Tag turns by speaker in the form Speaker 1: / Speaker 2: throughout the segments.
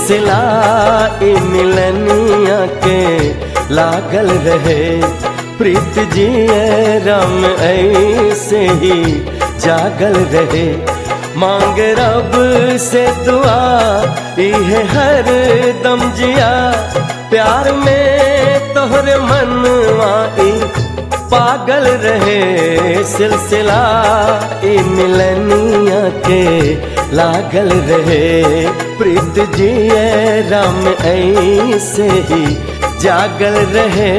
Speaker 1: सिलसिला ई मिलनिया के लागल रहे प्रीत जिए राम ऐसे ही जागल रहे मांग रब से दुआ इहे हर दम जिया प्यार में तोहरे मनवा ई पागल रहे सिलसिला ई मिलनिया के लागल रहे प्रीत जिए राम ऐसे ही जागल रहे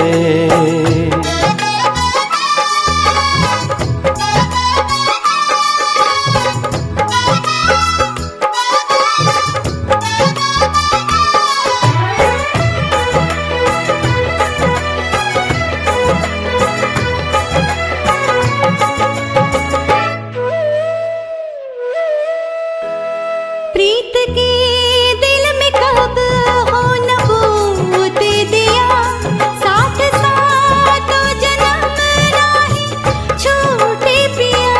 Speaker 2: प्रीत के दिल में कब हो नबूत दिया साथ साथ जन्म राही छूटे पिया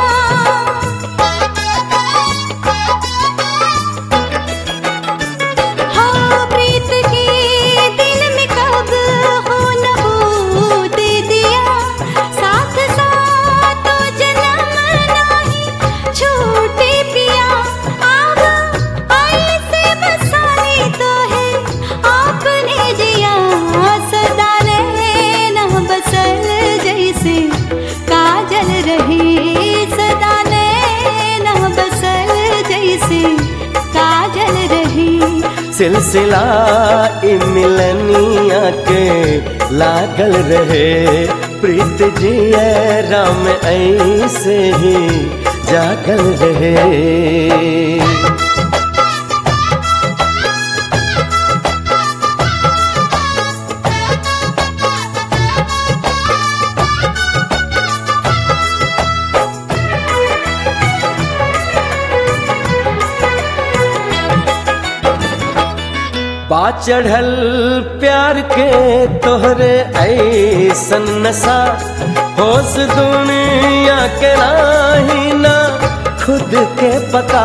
Speaker 2: हाँ प्रीत के दिल में कब हो नबूत दिया साथ साथ जन्म राही छूटे पिया आग ऐसे बसाई तो है आपने जिया सदा रहना बसल जैसे काजल रहे सदा रहना बसल जैसे काजल रहे
Speaker 1: सिलसिला ई मिलनिया के लागल रहे प्रीत जिए राम ऐसे ही जागल रहे बा चढ़ल प्यार के तोहरे ऐसन नशा होश दुनिया के नाही ना खुद के पता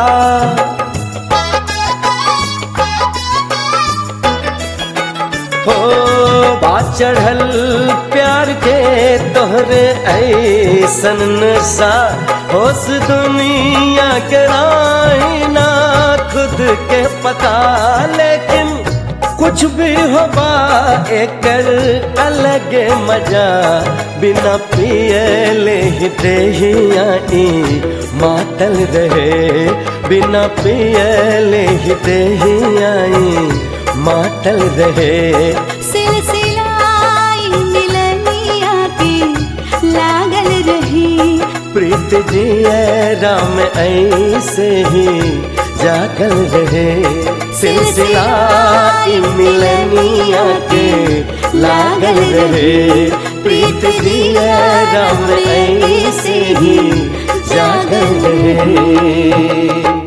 Speaker 1: हो बा चढ़ल प्यार के तोहरे ऐसन नशा होश दुनिया के नाही ना खुद के पता लेकिन कुछ भी होबा एकर अलग मजा बिना पियले ही देहिया ई मातल रहे बिना पियले ही देहिया ई मातल रहे
Speaker 2: सिलसिला ई मिलनिया के लागल रही
Speaker 1: प्रीत जिए राम ऐसे ही जागल रहे सिलसिला ई मिलनिया के लागल रहे प्रीत जिए राम ऐसे ही जागल रहे